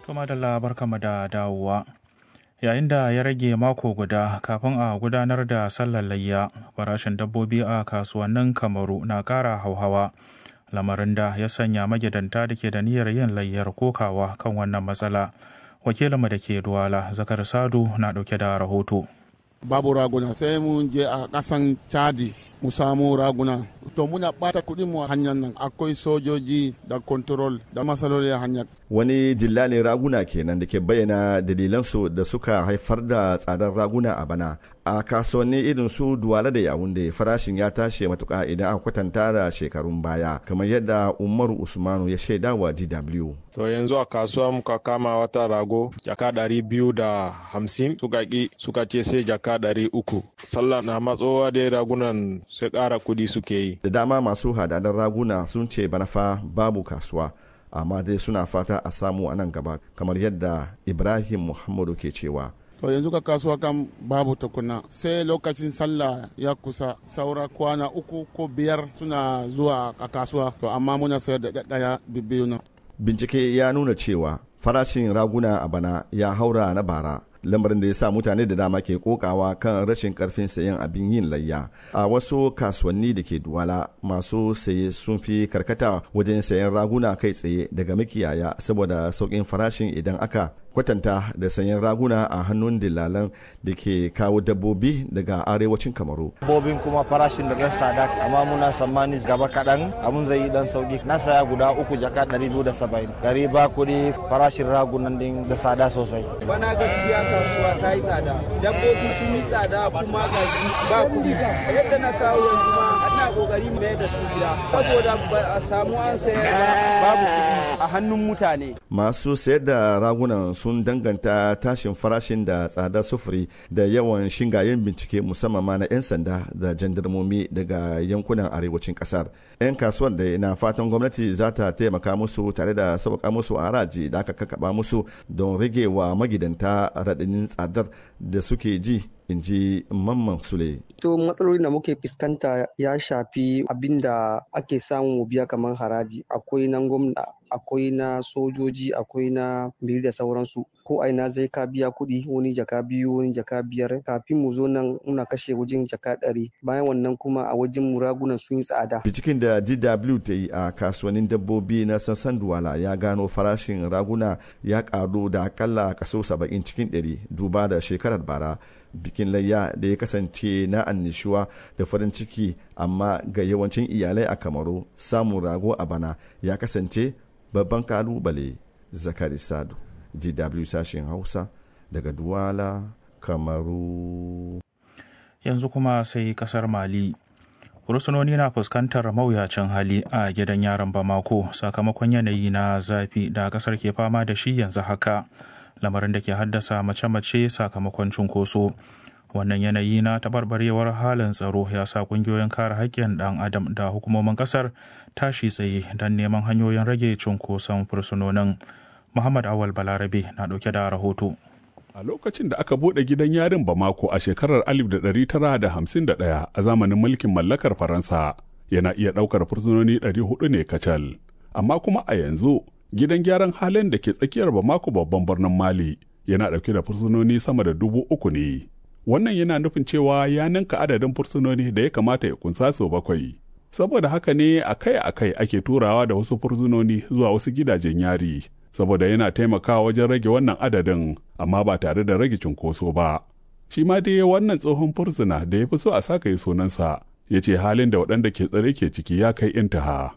Tuma da labar kama da dawowa. Yayin da ya rage mako guda kafin a gudanar da sallar layya, farashin dabbobi a kasuwannin Kamaru na ƙara hauhawa. Lamarin da ya sanya magidanta da ke da niyyar yin layyar kokawa kan wannan matsala. Wakilinmu da ke Duwala, Zakar Sadu na ɗauke da rahoto. babu raguna sai mun je a kasan chadi mu samu raguna to muna bata kuɗin mu a hanyar nan akwai sojoji da control da masaloli a hanyar wani dillalin raguna kenan da ke bayyana dalilansu da suka haifar da tsadar raguna a bana a kasuwanni irin su duwala da yawunde farashin ya tashi matuka idan aka kwatanta da shekarun baya kamar yadda umaru usmanu ya shaida wa dw to yanzu a kasuwa muka kama wata rago jaka ɗari biyu da hamsin suka ƙi suka ce sai jaka ɗari uku sallah na matsowa dai ragunan sai ƙara kuɗi suke yi da dama masu hadadar raguna sun ce bana fa babu kasuwa amma dai suna fata a samu a nan gaba kamar yadda ibrahim muhammadu ke cewa to yanzu ka kasuwa kan babu tukuna sai lokacin sallah ya kusa saura kwana uku ko biyar suna zuwa a kasuwa to amma muna sayar da ɗaya biyu na bincike ya nuna cewa farashin raguna a bana ya haura na bara lamarin da ya sa mutane da dama ke kokawa kan rashin karfin sayan abin yin layya a wasu kasuwanni da ke duwala masu saye sun fi karkata wajen sayan raguna kai tsaye daga makiyaya saboda sauƙin farashin idan aka kwatanta da sayan raguna a hannun dillalan da ke kawo dabbobi daga arewacin kamaru dabbobin kuma farashin da ɗan sada amma muna tsammani gaba kaɗan abun zai yi ɗan sauki na saya guda uku jaka ɗari biyu da saba'in gari ba kuɗi farashin ragunan din da tsada sosai bana gaskiya kasuwa ta yi tsada dabbobi sun yi tsada kuma ga ba kuɗi yadda na kawo yanzu ma ana kokari mai da su gida saboda ba a samu an sayar babu kuɗi a hannun mutane masu sayar da ragunan sun danganta tashin farashin da tsadar sufuri da yawan shingayen bincike musamman ma na 'yan sanda da jandarmomi daga yankunan arewacin kasar 'yan kasuwar da na fatan gwamnati za ta taimaka musu tare da sauƙa musu haraji da aka kakaba musu don rage wa magidanta raɗanin tsadar da suke ji in ji mamman sule. To matsalolin da muke fuskanta ya shafi abin da ake samu biya kamar haraji akwai nan gwamna akwai na sojoji akwai na biri da sauransu ko aina zai ka biya kuɗi wani jaka biyu wani jaka biyar kafin mu zo nan muna kashe wajen jaka ɗari bayan wannan kuma a wajen mu ragunan sun yi tsada. Binciken da DW ta yi a kasuwannin dabbobi na sassan Duwala ya gano farashin raguna ya karu da akalla kaso saba'in cikin ɗari duba da shekarar bara bikin layya da ya kasance na annishuwa da farin ciki amma ga yawancin iyalai a kamaru samun rago a bana ya kasance babban kalubale zakari sadu dw sashen hausa daga duwala kamaru yanzu kuma sai kasar mali fursunoni na fuskantar mawuyacin hali a gidan yaron bamako sakamakon yanayi na zafi da kasar ke fama da shi yanzu haka lamarin da ke haddasa mace-mace sakamakon cunkoso wannan yanayi na tabarbarewar halin tsaro ya sa kungiyoyin kare haƙƙin ɗan adam da hukumomin ƙasar tashi tsaye don neman hanyoyin rage cunkoson fursunonin muhammad awal balarabe na ɗauke da rahoto a lokacin da aka buɗe gidan yarin bamako a shekarar 1951 a zamanin mulkin mallakar faransa yana iya ɗaukar fursunoni 400 ne kacal amma kuma a yanzu gidan gyaran halin da ke tsakiyar Bamako babban birnin Mali yana ɗauke da fursunoni sama da dubu uku ne. Wannan yana nufin cewa ya ninka adadin fursunoni da ya kamata ya kunsa sau bakwai. Saboda haka ne akai-akai ake turawa da wasu fursunoni zuwa wasu gidajen yari, saboda yana taimakawa wajen rage wannan adadin, amma ba tare da rage cunkoso ba. Shi ma dai wannan tsohon fursuna da ya fi so a saka yi sunansa, ya ce halin da waɗanda ke tsare ke ciki ya kai intaha.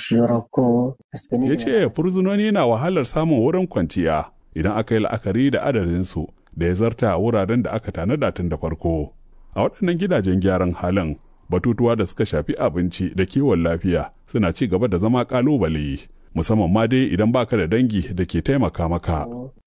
Ya ce furzunoni na wahalar samun wurin kwanciya idan aka yi la'akari da adadinsu da ya zarta wuraren da aka tanada tun da farko. A waɗannan gidajen gyaran halin batutuwa da suka shafi abinci da kiwon lafiya suna ci gaba da zama ƙalubale. Musamman ma dai idan baka da dangi da ke taimaka maka.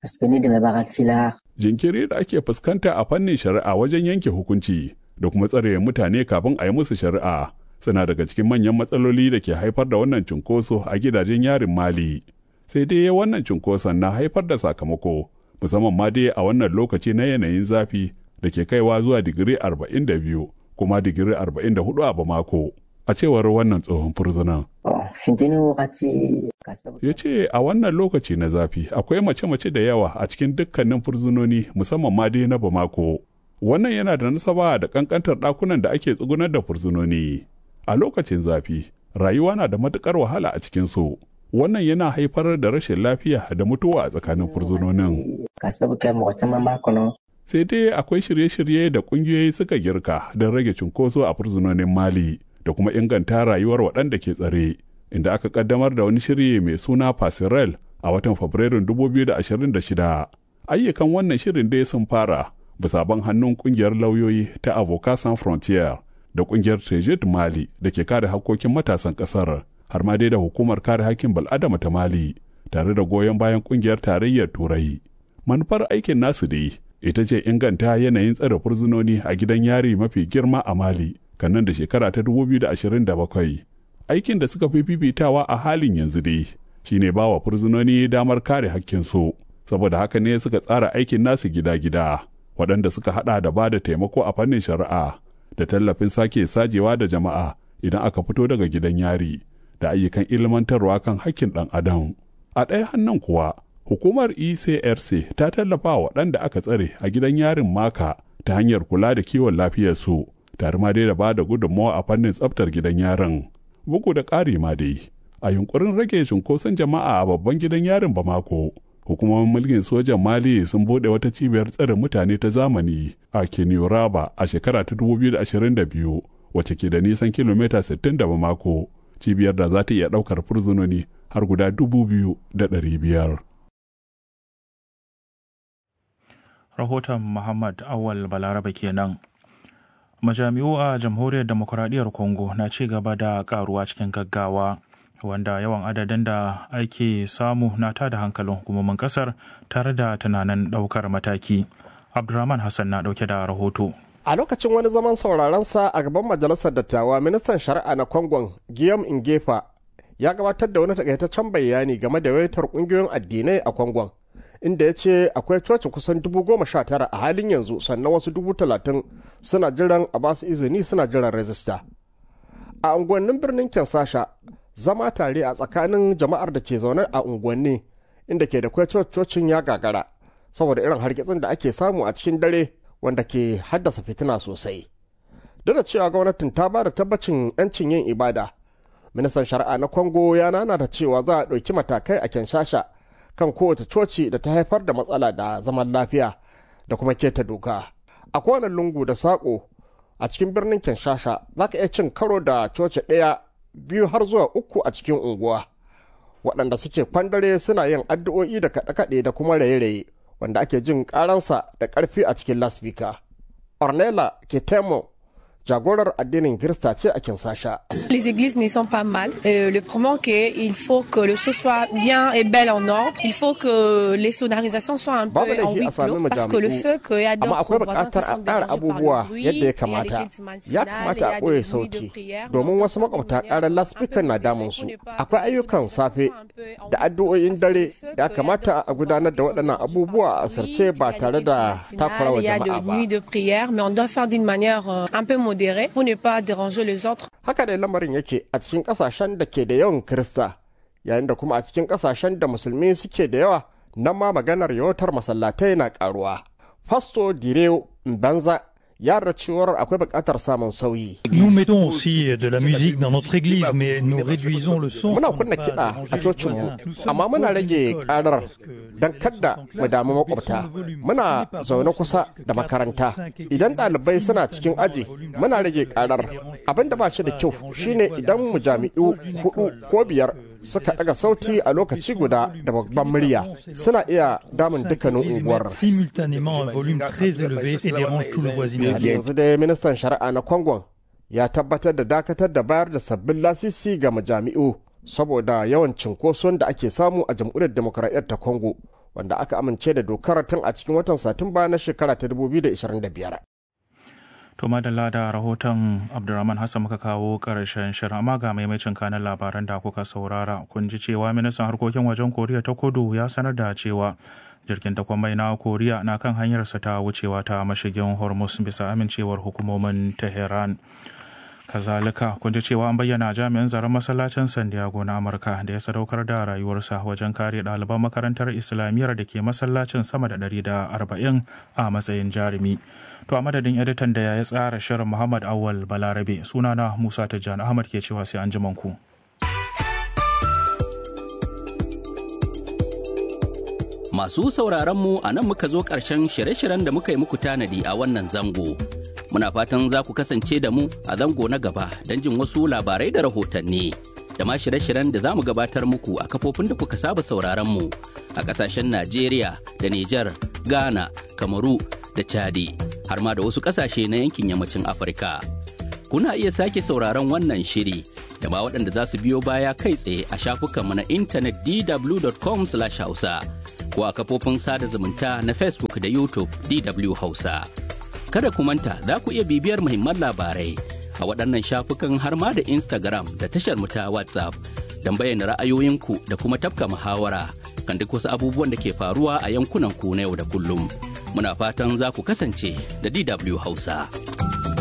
Jinkiri da ake fuskanta a fannin shari'a wajen yanke hukunci da kuma tsare mutane kafin a yi musu shari'a suna daga cikin manyan matsaloli da ke haifar da wannan cunkoso a gidajen yarin mali sai dai wannan cunkoson na haifar da sakamako musamman ma dai a wannan lokaci na yanayin zafi da ke kaiwa zuwa digiri 42 kuma digiri 44 a bamako a cewar wannan tsohon furzunan. Ya ce a wannan lokaci na zafi akwai mace-mace da yawa a cikin dukkanin fursunoni musamman ma dai na Bamako. Wannan yana da nasaba da kankantar ɗakunan da ake tsugunar da fursunoni. A lokacin zafi, rayuwa na da matuƙar wahala a cikinsu. Wannan yana haifar da rashin lafiya da mutuwa a tsakanin fursunonin. Sai dai akwai shirye-shirye da ƙungiyoyi suka girka don rage cunkoso a fursunonin Mali da kuma inganta rayuwar waɗanda ke tsare. inda aka kaddamar da wani shiri mai suna Pasirel a watan Fabrairun 2026. Ayyukan wannan shirin dai sun fara bisa ban hannun kungiyar lauyoyi ta Avocat Sans Frontier da kungiyar Tejid Mali da ke kare hakkokin matasan kasar har ma dai da hukumar kare hakkin bal'adama ta Mali tare da goyon bayan kungiyar tarayyar Turai. Manufar aikin nasu dai ita ce inganta yanayin tsare fursunoni a gidan yari mafi girma a Mali kan nan da shekara ta 2027. aikin da suka fi fifitawa a halin yanzu dai shine ba wa fursunoni damar kare hakkinsu saboda haka ne suka tsara aikin nasu gida-gida waɗanda suka hada da ba da taimako a fannin shari'a da tallafin sake sajewa da jama'a idan aka fito daga gidan yari da ayyukan ilmantarwa kan hakkin ɗan adam a ɗaya hannun kuwa hukumar ecrc ta tallafa wa waɗanda aka tsare a gidan yarin maka ta hanyar kula da kiwon lafiyarsu tare ma dai da ba da gudunmawa a fannin tsaftar gidan yarin bugu da ƙari ma dai a yunkurin rage cunkoson jama'a a babban gidan yarin bamako hukumomin mulkin sojan mali sun bude wata cibiyar tsare mutane ta zamani a kenyoraba a shekara ta 2022 wacce ke da nisan kilomita 60 da bamako cibiyar da za ta iya ɗaukar fursunoni har guda 2,500 rahoton muhammad awal balaraba kenan majami'u a jamhuriyar demokuraɗiyyar congo na ci gaba da karuwa cikin gaggawa wanda yawan adadin da ake samu na tada hankalin hukumomin kasar tare da tunanin ɗaukar mataki abdulrahman hassan na ɗauke da rahoto a lokacin wani zaman sauraron sa a gaban majalisar dattawa ministan shari'a na kongon guillaume ingefa ya gabatar da wani takaitaccen bayani game da yawaitar kungiyoyin addinai a kongon inda ya ce akwai coci kusan dubu goma sha tara a halin yanzu sannan wasu dubu talatin suna jiran a basu izini suna jiran rajista a unguwannin birnin kensasha zama tare a tsakanin jama'ar da ke zaune a unguwanni inda ke da kwai cocin ya gagara saboda irin hargitsin da ake samu a cikin dare wanda ke haddasa fitina sosai duk da cewa gwamnatin ta ba da tabbacin 'yancin yin ibada ministan shari'a na kongo ya nana da cewa za a ɗauki matakai a kinshasa kan kowace coci da ta haifar da matsala da zaman lafiya da kuma keta doka a kowane lungu da saƙo a cikin birnin kinshasa za ka iya cin karo da coci ɗaya biyu har zuwa uku a cikin unguwa waɗanda suke kwandare suna yin addu'o'i da kaɗe-kaɗe da kuma raye-raye wanda ake jin ƙaransa da ƙarfi a cikin laspika ornella ketemo jagorar addinin Kirista ce a Kinsasha. Les églises ne sont pas mal. Euh, le problème c'est qu'il faut que le choses soit bien et belle en ordre. Il faut que les sonorisations soient un peu en huis clos parce que le feu qu'il y a Amma akwai buƙatar a tsara abubuwa yadda ya kamata. Ya kamata a ɓoye sauti domin wasu makwabta ƙarar laspikan na damun su. Akwai ayyukan safe da addu'o'in dare da kamata a gudanar da waɗannan abubuwa a asirce ba tare da takurawa jama'a ba. de prière, mais on doit faire d'une manière euh, un peu modérée pour ne pas déranger les autres. Haka dai lamarin yake a cikin ƙasashen da ke da yawan Kirista, yayin da kuma a cikin ƙasashen da musulmi suke da yawa, nan ma maganar yawatar masallatai na ƙaruwa. Fasto Direo Mbanza ya cewar akwai buƙatar samun sauyi. Nous mettons aussi de la musique dans notre église, mais nous réduisons le son. Muna kunna kiɗa a cocinmu, amma muna rage ƙarar don kadda mu damu makwabta. Muna zaune kusa da makaranta. Idan ɗalibai suna cikin aji, muna rage ƙarar. Abin da ba shi da kyau shine idan mu jami'u hudu ko biyar suka ɗaga sauti a lokaci guda da babban murya suna iya damun dukkanin unguwar. Simultanément un volume très élevé et dérange tout le voisinage. yanzu dai ministan shari'a na kongon ya tabbatar da dakatar da bayar da sabbin lasisi ga majami'u saboda yawan cinkoson da ake samu a jamhuriyar demokuraɗiyyar ta kongo wanda aka amince da dokar tun a cikin watan satumba na shekara ta 2025 To madalla da rahoton Abdulrahman Hassan muka kawo ƙarshen shirin amma ga maimacin kanan labaran da kuka saurara kun ji cewa ministan harkokin wajen Koriya ta kudu ya sanar da cewa jirgin takwan mai na Koriya na kan hanyarsa ta wucewa ta mashigin Hormuz bisa amincewar hukumomin Tehran. kazalika kun ji cewa an bayyana jami'in tsaron masallacin san diego na amurka da ya sadaukar da rayuwarsa wajen kare ɗaliban makarantar islamiyyar da ke masallacin sama da 140 a matsayin jarumi to a madadin editan da ya tsara shirin muhammad awal balarabe sunana musa tijjani ahmad ke cewa sai an ji ku. Masu sauraron mu a nan muka zo ƙarshen shirye-shiryen da muka yi muku tanadi a wannan zango. Muna fatan za ku kasance da mu a zango na gaba don jin wasu labarai da rahotanni. Da ma shirye-shiryen da za mu gabatar muku a kafofin da kuka saba sauraron mu a ƙasashen Najeriya da Nijar, Ghana, Kamaru da Chadi, har ma da wasu ƙasashe na yankin yammacin Afirka. Kuna iya sake sauraron wannan shiri da ma waɗanda za su biyo baya kai tsaye a shafukanmu na intanet dw.com/hausa. ko a kafofin sada zumunta na Facebook da YouTube DW Hausa. Kada ku manta za ku iya bibiyar muhimman labarai a waɗannan shafukan har ma da Instagram da tashar mu ta WhatsApp don bayyana ra'ayoyinku da kuma tafka muhawara kan duk wasu abubuwan da ke faruwa a yankunan ku na yau da kullum. Muna fatan za ku kasance da DW Hausa.